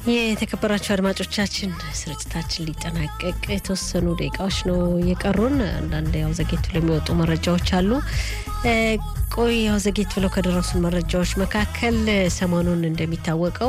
የተከበራችሁ አድማጮቻችን ስርጭታችን ሊጠናቀቅ የተወሰኑ ደቂቃዎች ነው የቀሩን። አንዳንድ ያው ዘጌት ብለው የሚወጡ መረጃዎች አሉ። ቆይ ያው ዘጌት ብለው ከደረሱን መረጃዎች መካከል ሰሞኑን እንደሚታወቀው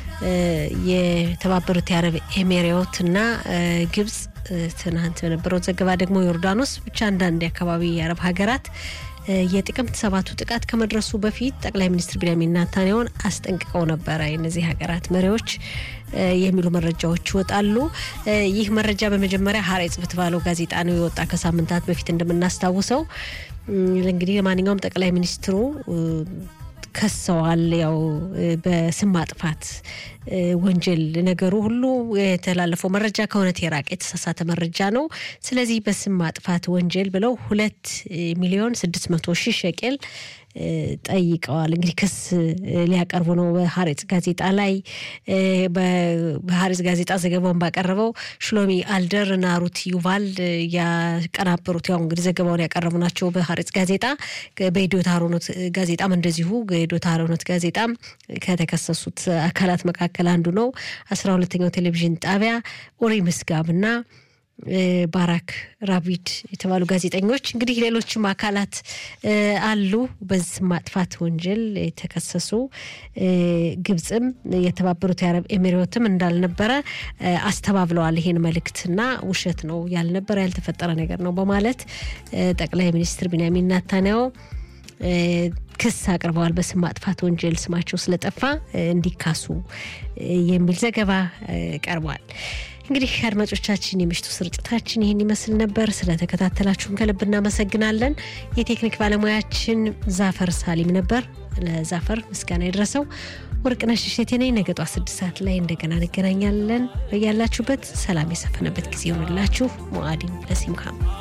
የተባበሩት የአረብ ኤሜሬዎት እና ግብጽ ትናንት በነበረው ዘገባ ደግሞ ዮርዳኖስ ብቻ አንዳንድ የአካባቢ የአረብ ሀገራት የጥቅምት ሰባቱ ጥቃት ከመድረሱ በፊት ጠቅላይ ሚኒስትር ቢንያሚን ኔታንያሁን አስጠንቅቀው ነበረ የነዚህ ሀገራት መሪዎች የሚሉ መረጃዎች ይወጣሉ። ይህ መረጃ በመጀመሪያ ሀሬጽ በተባለው ጋዜጣ ነው የወጣ ከሳምንታት በፊት እንደምናስታውሰው። እንግዲህ ለማንኛውም ጠቅላይ ሚኒስትሩ ከሰዋል። ያው በስም ማጥፋት ወንጀል ነገሩ ሁሉ የተላለፈው መረጃ ከእውነት የራቀ የተሳሳተ መረጃ ነው። ስለዚህ በስም ማጥፋት ወንጀል ብለው ሁለት ሚሊዮን ስድስት መቶ ሺህ ሸቄል ጠይቀዋል። እንግዲህ ክስ ሊያቀርቡ ነው በሀሬጽ ጋዜጣ ላይ። በሀሬጽ ጋዜጣ ዘገባውን ባቀረበው ሽሎሚ አልደር እና ሩት ዩቫል ያቀናበሩት ያው እንግዲህ ዘገባውን ያቀረቡ ናቸው በሀሬጽ ጋዜጣ። በኢዶታ ሮኖት ጋዜጣም እንደዚሁ ኢዶታ ሮኖት ጋዜጣም ከተከሰሱት አካላት መካከል አንዱ ነው። አስራ ሁለተኛው ቴሌቪዥን ጣቢያ ኦሪ ምስጋብ እና ባራክ ራቢድ የተባሉ ጋዜጠኞች እንግዲህ ሌሎችም አካላት አሉ በዚህ ማጥፋት ወንጀል የተከሰሱ። ግብፅም የተባበሩት የአረብ ኤሚሬትም እንዳልነበረ አስተባብለዋል። ይሄን መልእክትና ውሸት ነው ያልነበረ ያልተፈጠረ ነገር ነው በማለት ጠቅላይ ሚኒስትር ቢንያሚን ኔታንያሁ ክስ አቅርበዋል። በስም ማጥፋት ወንጀል ስማቸው ስለጠፋ እንዲካሱ የሚል ዘገባ ቀርቧል። እንግዲህ አድማጮቻችን የምሽቱ ስርጭታችን ይህን ይመስል ነበር። ስለተከታተላችሁን ከልብ እናመሰግናለን። የቴክኒክ ባለሙያችን ዛፈር ሳሊም ነበር። ለዛፈር ምስጋና የደረሰው ወርቅነሽ እሸቴ ነኝ። ነገ ጧት ስድስት ሰዓት ላይ እንደገና እንገናኛለን። በያላችሁበት ሰላም የሰፈነበት ጊዜ ይሆንላችሁ። ሞአዲን ለሲምካም